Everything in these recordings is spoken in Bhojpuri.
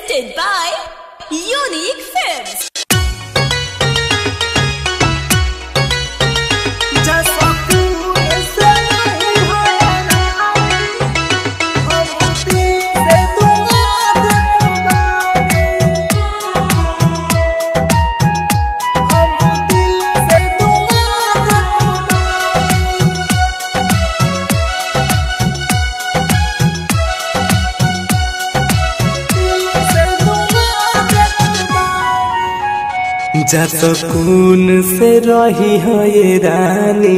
Presented by Unique Films. जा सकून से रही है ये रानी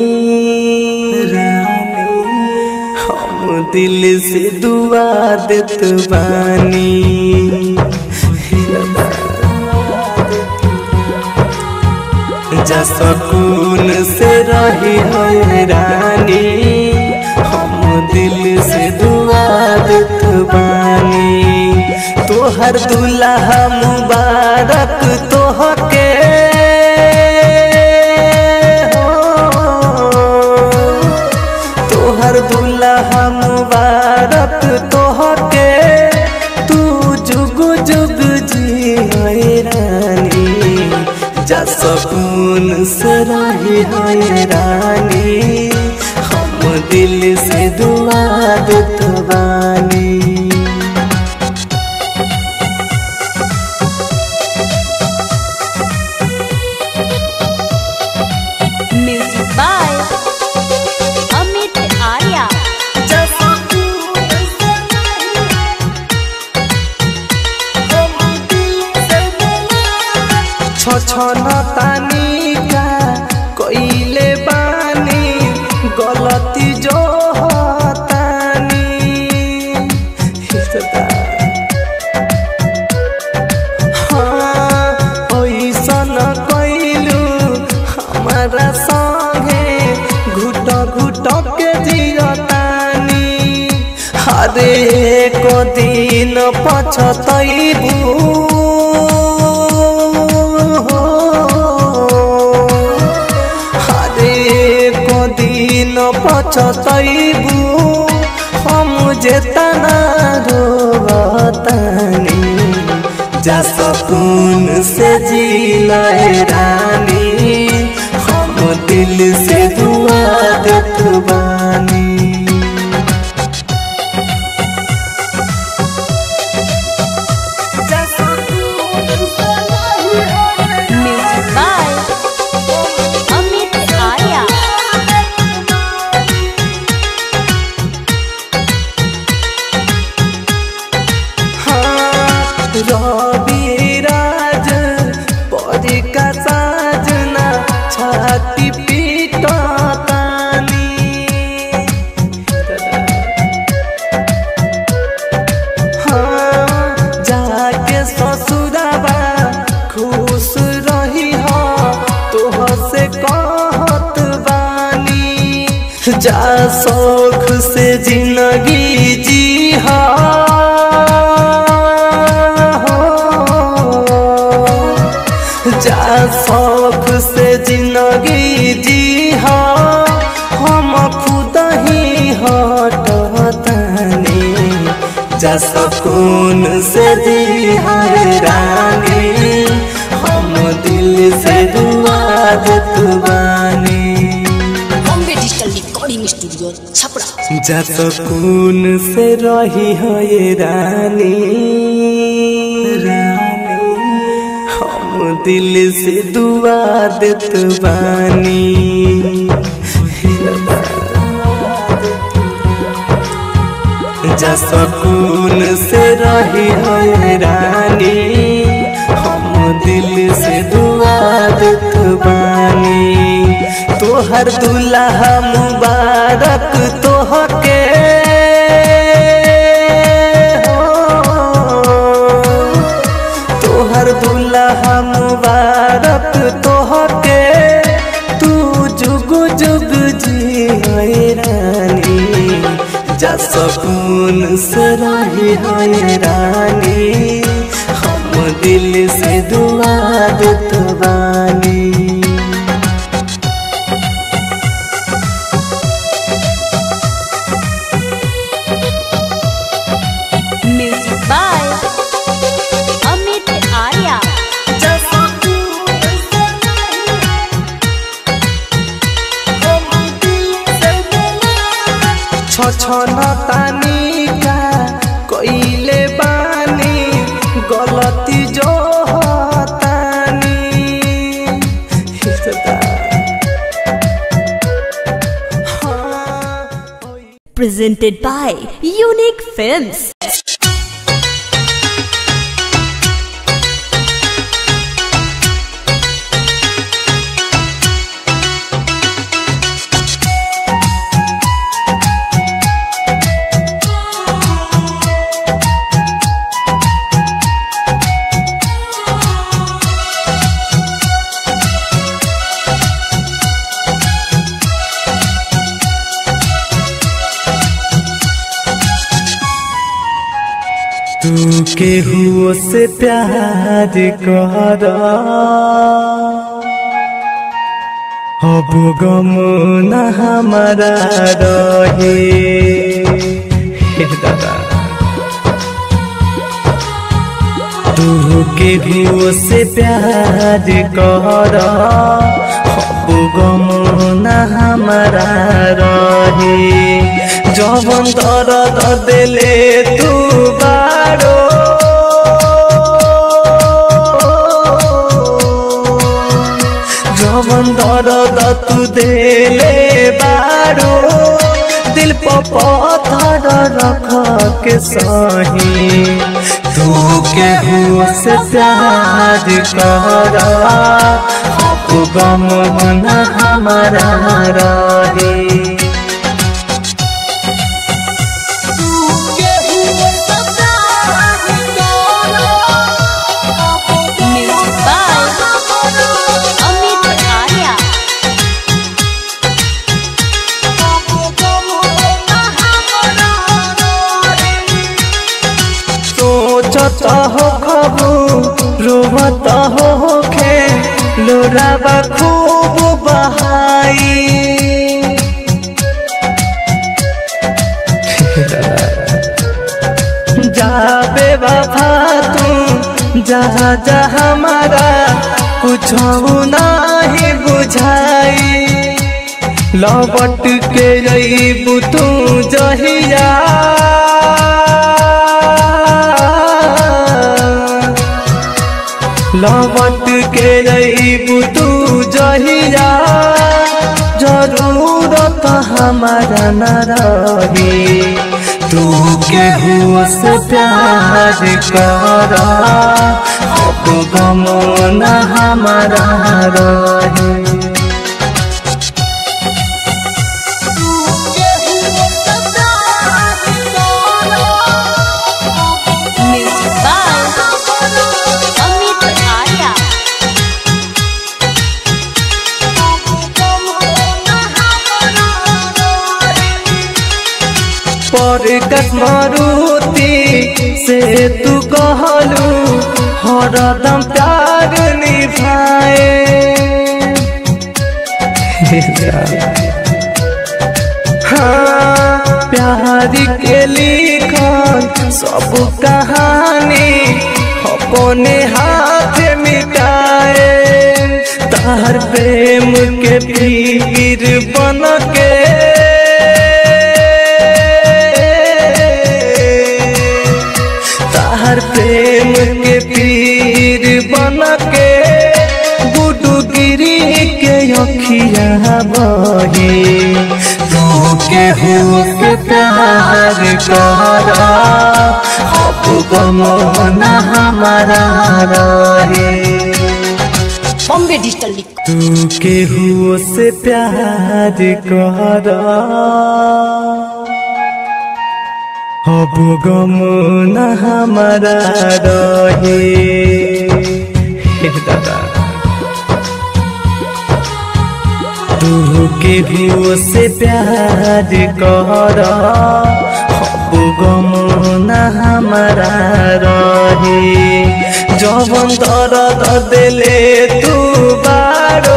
हम दिल से दुआ देत बानी जा सकून से रही है ये रानी हम दिल से दुआ देत बानी तोहर दुल्हा मुबारक तोहके तोहर दुल्हा मुबारक तोहके तू जुग जुग जी रानी जा सकून से रही है रानी हम दिल से दुआ देत बानी Music by Amit Arya. छछन तानी का कइले बानी गलती जो तानी हाँ ओइसन कइलू हमारा संगे घुट घुट के जियतानी हरे को दिन पछतैबू हरे को दिन पछतैबू हम जेतना रोतानी जा सकून से जी रानी हम दिल से दुआ देत बानी Music by Amit Arya. हाँ, रवि राज परी का साजना छाती पीटा तानी हाँ, जाके ससुराबा खुश रही हो तोह से कहत बानी जा शौक से जिंदगी जी हो जा शौक से जिंदगी जी हो हम खुद ही हटतानी जा सकून से जी रानी हम दिल से दुआ देत बानी Bombay Digital Recording Studio, Chapra. जा सकून से रही है ये रानी हम दिल से दुआ देत बानी जा सकून से रही है रानी हम दिल से दुआ देत बानी तोहर दुल्हा मुबारक तोहके तोहर दुल्हा मुबारक तोहके तू जुग जुग जी रानी जा सकून से रही है रानी हम दिल से दुआ देत बानी गलती जो हतानी हिसदा हाँ presented by Unique Films. तू केहू से प्यार कर अब गम न हमारा रहे हे दादा तू केहू से प्यार कर अब गम न हमारा रहे जवन दर्द दिले तू बारो जवन दर्द तू दिले बारो दिल पर पत्थर रख के सही तू केहू से प्यार कर अब गम न हमारा रहे Music by Amit Arya. सोचत हो खबू रोवत हो खे लोराबा खूब बहाई जाबे बाबा तू जहाँ जहाँ हमारा कुछ नहीं बुझाई लौट के रही तू जहिया लौट के रही तू जहिया जरूरत हमारा न रही तू केहू से प्यार कर अब गम न हमारा रही Music by Amit Arya. पर कसमरुति से तू कहलू हरदम प्यार निभाए हाँ प्यार के लिखन सब कहानी अपने हाथ मिटाए तार प्रेम के पीर बन के तार प्रेम के पीर बन के गुडू गिरी के अखिया बही तू के हो के प्यार कर अब गम न हमारा रहे Bombay Digital Lic- तू केहू से प्यार कर अब गम न हमारा रहे हे दादा तू केहू से प्यार कर अब गम न हमारा रहे जवन दर्द दिले तू बारो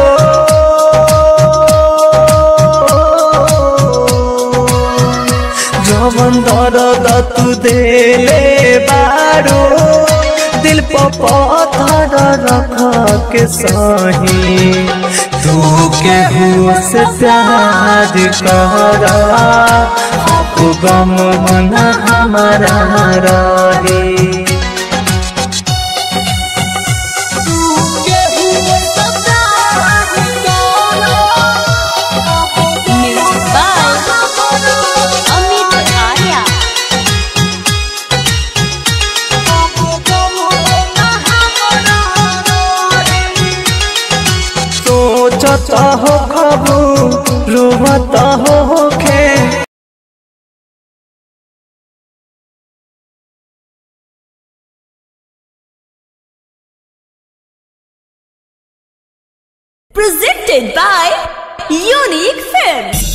जवन दर्द तू दिले बारो दिल पर पत्थर रख के सही तू केहू से प्यार कर अब गम न हमारा रहे सोचता हो खबू रोवता हो होखे Presented by Unique Films.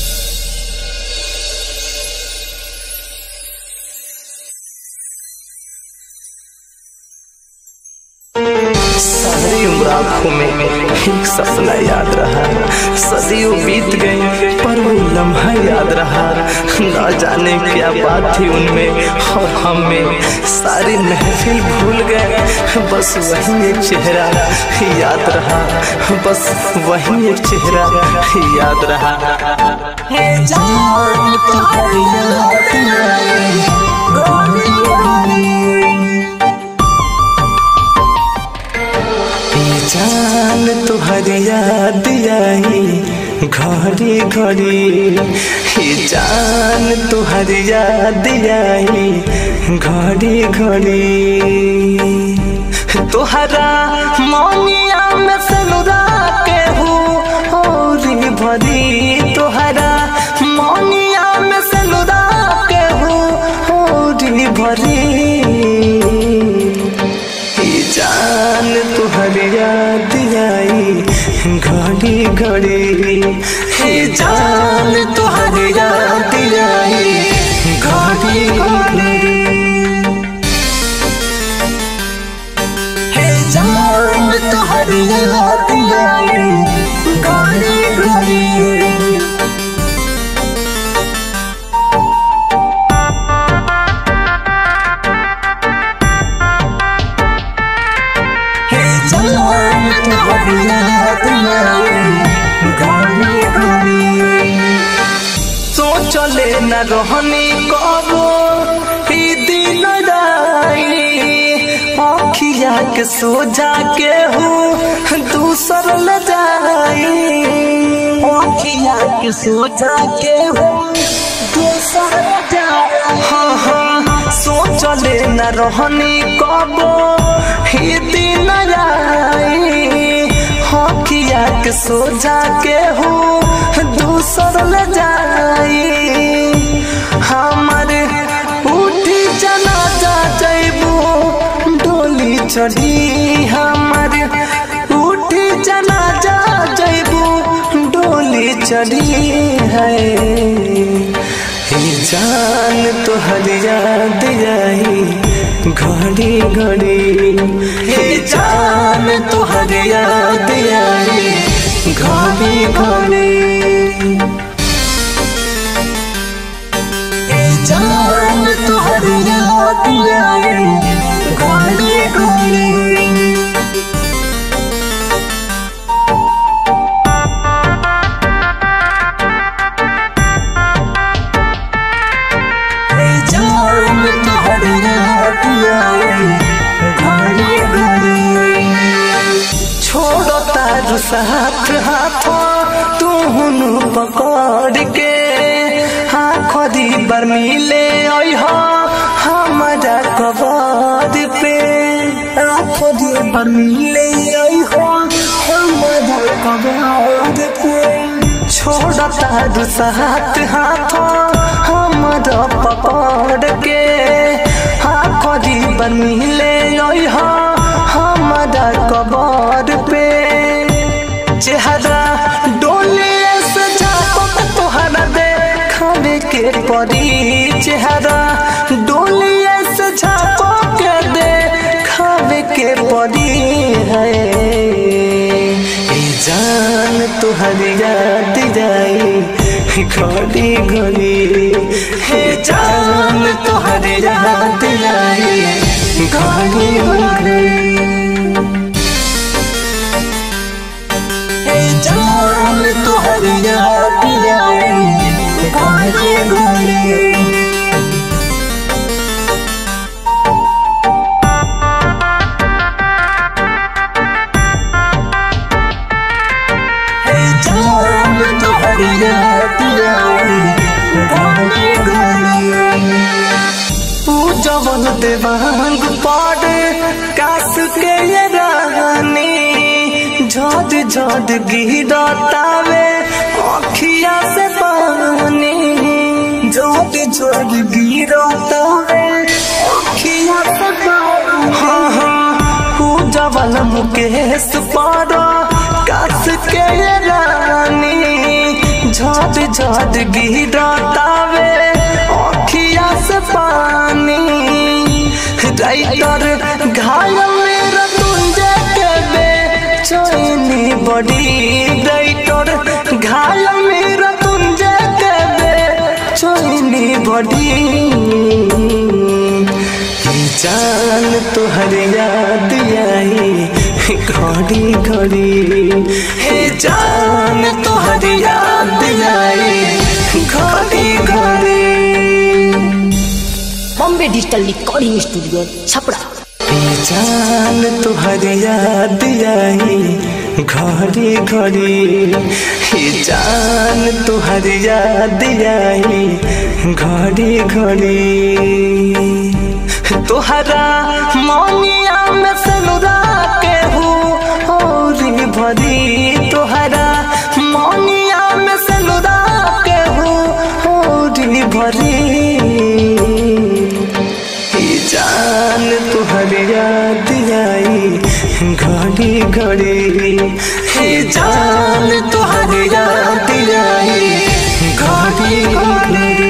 सारी उम्र आंखों में एक सपना याद रहा सदियों बीत गई पर वो लम्हा याद रहा ना जाने क्या बात थी उनमें और हम में सारी महफिल भूल गए बस वही एक चेहरा याद रहा बस वही एक चेहरा याद रहा ये जान तुहरी याद आई घड़ी घड़ी ये जान तुहरी याद आई घड़ी घड़ी तुहरा मौनिया में सनुरा के हूँ औरी भरी तुहरा मौनिया में सनुरा के हूँ औरी भरी ये जान तुहरी याद आई घड़ी घड़ी ये जान तुहरी याद आई घड़ी घड़ी हे जान तुहरी याद आई घड़ी घड़ी हे जान तुहरी याद आई घड़ी घड़ी सोचले न रहनी कबो ई दिन राई अखिया के सोजा के हूँ दूसर ल जाई अखिया के सोजा के हूँ दूसर ल जाई हाँ हाँ सोचले न रहनी कबो ई दिन राई हकिया के सोजा के हूँ दूसर ले जाई हमारे उठी जना जा जैबू डोली चढ़ी हमारे उठी जना जा जैबू डोली चढ़ी है ये जान तुहर याद आई घड़ी घड़ी हे जान तुहर याद आई घड़ी घड़ी हे जान तुहर याद आई घड़ी घड़ी हे जान तुहर याद आई घड़ी घड़ी छोड़ो तारू साथ हाथ तू हुनु पकड़ के आखरी बार मिले आई हो हमारा कबर पे आखरी बार मिले आई हो हमारा कबर पे छोड़ो तारू साथ हाथ हमारा पकड़ के आखरी बार मिले आई हो हमारा कबर पे चेहरा डोले से झापक तोहरा देखावे के परी चेहरा डोले से झापक देखावे के परी है ए जान तुहरी याद जाई घड़ी घड़ी हे जान तुहरी याद आई घड़ी घड़ी हे जान तुहर याद आई घड़ी घड़ी हे जान तुहर याद आई घड़ी घड़ी पूजवन देवांग पाड़े कास के ये रानी झट झट जद गिरतावे अखिया से पानी जद जद गिरतावे अखिया से पानी हाँ हाँ पूजवल मुकेश पर कस के रानी झद झद गिरतावे अखिया से पानी राइटर घायल मेरा तुंजे के बेचैनी बड़ी राइटर घायल मेरा तुंजे के बेचैनी बड़ी ये जान तुहर याद आई घड़ी घड़ी हे जान तुहर याद आई घड़ी घड़ी Bombay digital recording studio Chhapra जान तुहर याद आई घड़ी घड़ी हे जान तुहर याद आई घड़ी घड़ी तुहरा मौनिया में सनुरा के हूँ औरी भरी तुहरा मौनिया में सनुरा के हूँ औरी भरी ये जान तुहर याद आई घड़ी घड़ी हे जान तुहर याद आई घड़ी घड़ी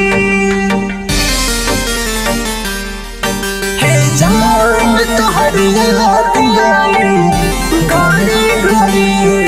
हे जान तुहर याद आई घड़ी घड़ी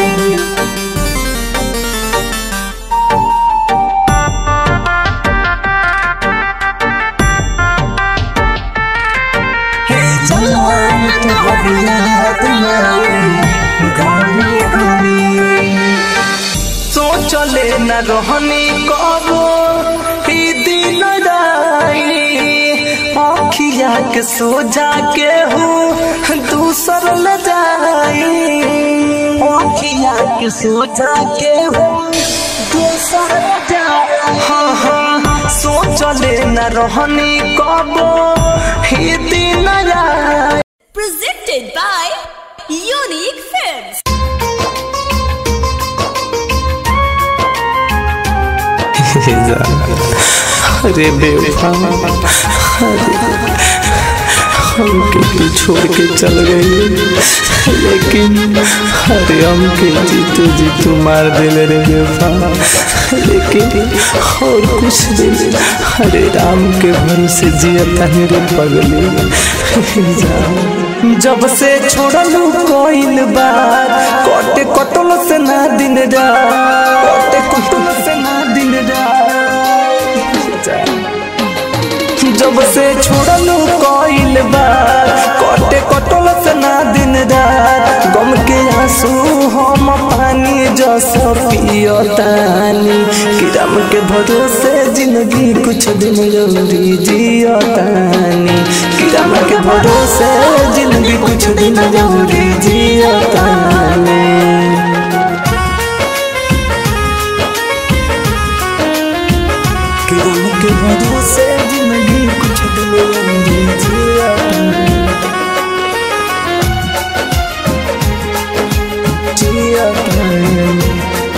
हे जान तुहर याद आई घड़ी घड़ी सोचले न रहनी कबो ई दिल राई अखिया के सोजा के हूँ दूसर ल जाई अखिया के सोजा के हूँ दूसर ल जाई हाँ हाँ सोचले न रहनी कबो ई दिल राई presented by Unique Films. अरे बेवफा हमके तू छोड़ के चल गई लेकिन अरे हमके जीतू जीतू मार दिले रे बेवफा लेकिन और कुछ दिन अरे राम के भरोसे जियता रे पगली जब से छोड़लू कोइल बार कटे कटल से ना दिन रात कटे कटल से ना दिन रात जब से छोड़लू कोइल बार कटे कटल से ना दिन रात गम के आंसू हम पानी जस पियतानी किरम के भरोसे जिंदगी कुछ दिन जरूरी जियतानी किरम के भरोसे जिंदगी कुछ दिन जरूरी जियतानी किरम के भरोसे जिंदगी कुछ दिन जरूरी जियतानी जियतानी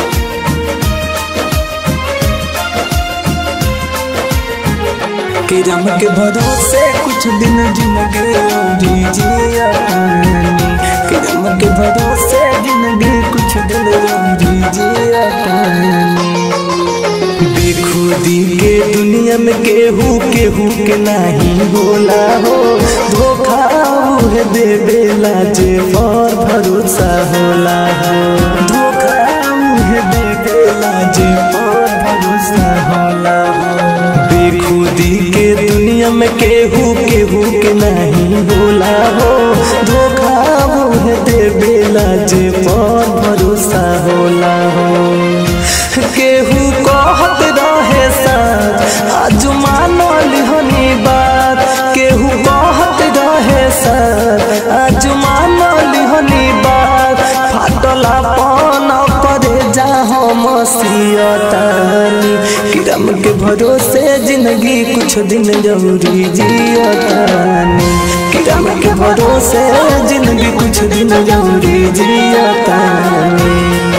किरम के भरोसे कुछ दिन जिंदगी औरी जिया पानी किरम के भरोसे जिंदगी कुछ दिन औरी जिया पानी बेखुदी के दुनिया में केहू केहू के नहीं होला हो धोखा उहे देवेला जे पर भरोसा होला हो धोखा उहे देवेला जे पर भरोसा होला हो बेखुदी के दुनिया में केहू केहू के नहीं होला हो धोखा उहे देवेला जे पर भरोसा होला हो केहू कहत रहे साथ आज मानो लिहनी बात केहू कहत रहे साथ आज मानो लिहनी बात फाटला पन करे जा हम सियतानी किरम के भरोसे जिंदगी कुछ दिन जरूरी जियतानी किरम के भरोसे जिंदगी कुछ दिन जरूरी जियतानी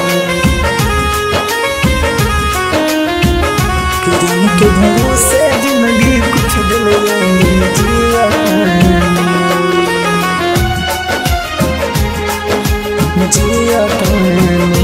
के भरोसे जिंदगी कुछ दिन लंबी जिया जिया पानी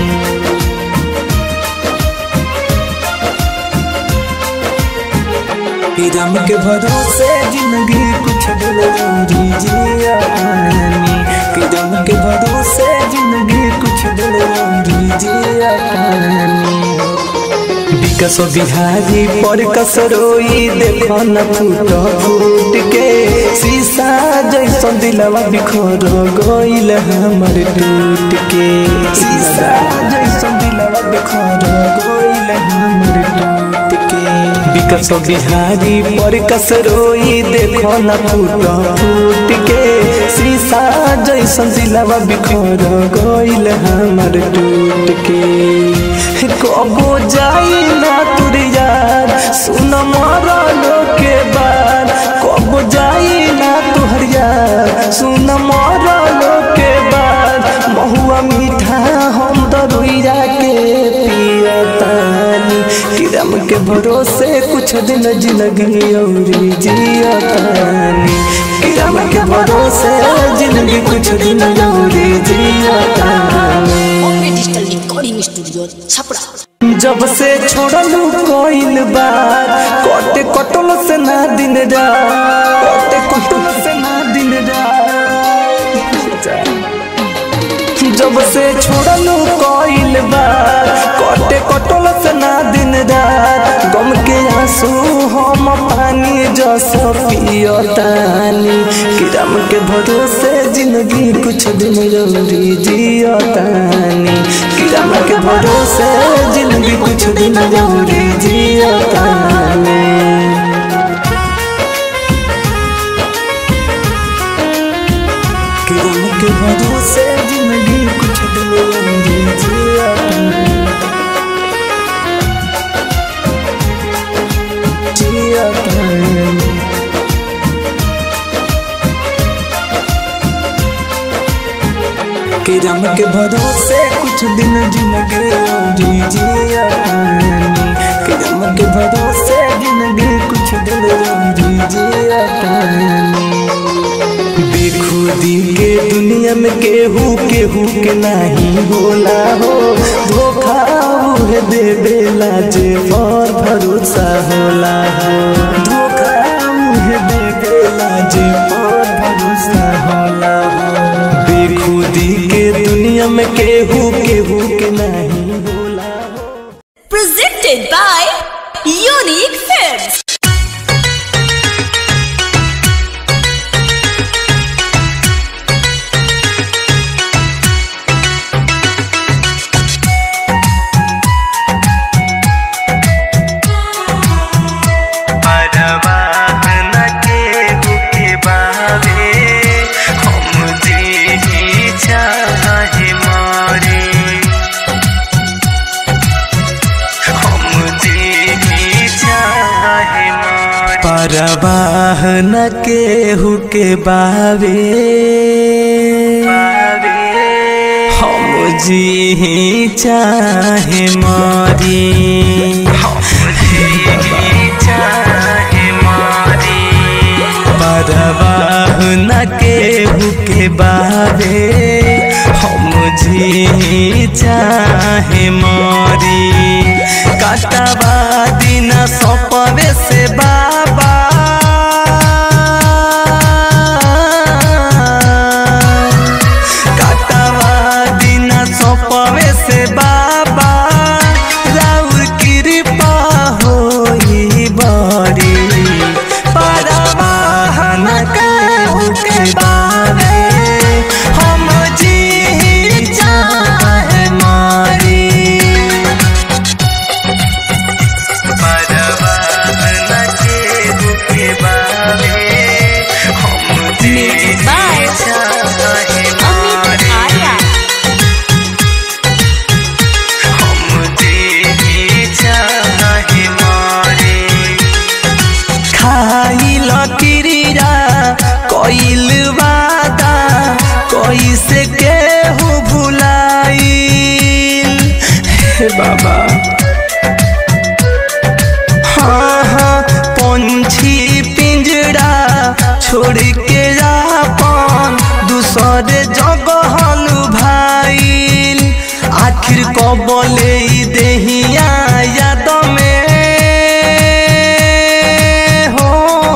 कि रम के भरोसे जिंदगी कुछ दिन लंबी जिया पानी कि रम के भरोसे जिंदगी कुछ दिन लंबी जिया पानी विकस बिहारी पर कसरोई देखो न फूट फूट के शीशा जैसन दिलवा बिखर गइल हमर टूट के शीशा जैसन दिलवा बिखर गइल हमर टूट के विकस बिहारी पर कसरोई देखो न फूट फूट के शीशा जैसन दिलवा बिखर गइल हमर टूट के कबो जाई ना तुर यार सुन मरलो के बाद कबो जाई ना तुहर यार सुन मरलो के बाद महुआ मीठा हम दरुइया के पियतानी किरम के भरोसे कुछ दिन जिंदगी औरी जियतानी किरम के भरोसे जिंदगी कुछ दिन औरी जियतानी Bombay digital recording studio Chhapra जब से छोड़लू कोइल बार कोटे कटल से ना दिन रात कोटे कटल से ना दिन रात जब से छोड़लू कोइल बार कोटे कटल से ना दिन रात गम के आंसू हम पानी जस पियतानी किरम के भरोसे जिंदगी कुछ दिन जरूरी जियतानी किरम के भरोसे जिंदगी कुछ दिन जरूरी जियतानी किरम के भरोसे जिंदगी कुछ दिन जरूरी जियतानी जियतानी कि रम के भरोसे कुछ दिन जिंदगी औरी जिया पानी कि रम के भरोसे जिंदगी कुछ दिन औरी जिया पानी बेखुदी के दुनिया में केहू केहू के नहीं होला हो धोखा उहे देवेला जे पर भरोसा होला हो धोखा उहे देवेला जे पर भरोसा होला हो बेखुदी के दुनिया में केहू केहू के नहीं होला हो Presented by Unique Films. परवाह न केहू के बावे हम जी चाहे मारी परवाह न केहू के बावे हम जी चाहे मारी काटवा दिन सपवे से बाबा काटवा दिन सपवे से बाबा राउर कृपा होई बड़ी परवाहन कहू के बारे हम जी चाहे मारी परवाहन कबले देहिया याद में हो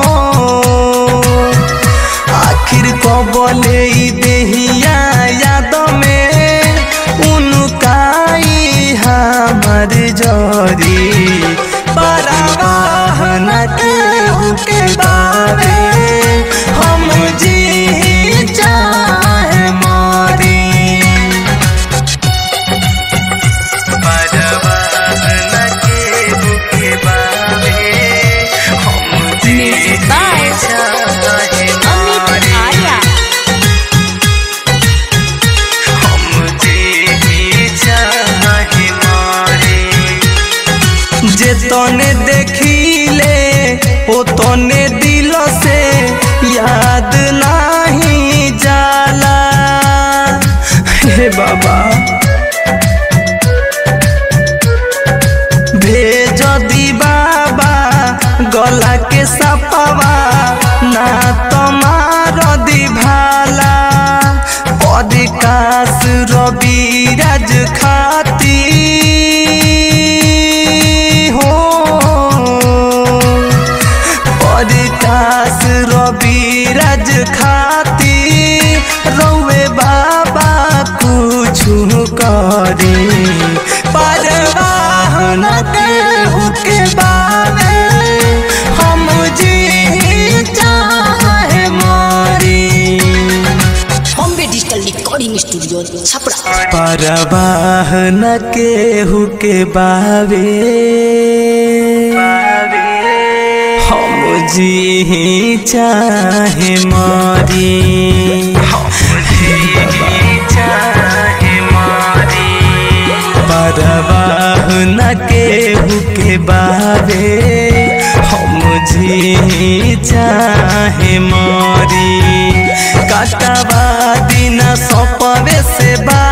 आखिर कबले देहिया याद में उनकाई हमर जरी बराबर न केहू के बारे हम जी चाहे मारी Music by Amit Arya. जे तने देखिले ओ तने दिल से याद नहीं जाला हे बाबा भेज दी बाबा गला के सपवा ना तमार दी भाला पदकाश रवि राज खाती हो पदकाश रवि राज खाती रौए बाबा कुछ करी परवाह न केहू के बारे हम जी चाहे मारी Bombay digital recording studio Chhapra परवाह न केहू के बावे हम जी चाहे मारी परवाह न केहू के बावे हम जी चाहे मारी काटवा दिन सपवे से बा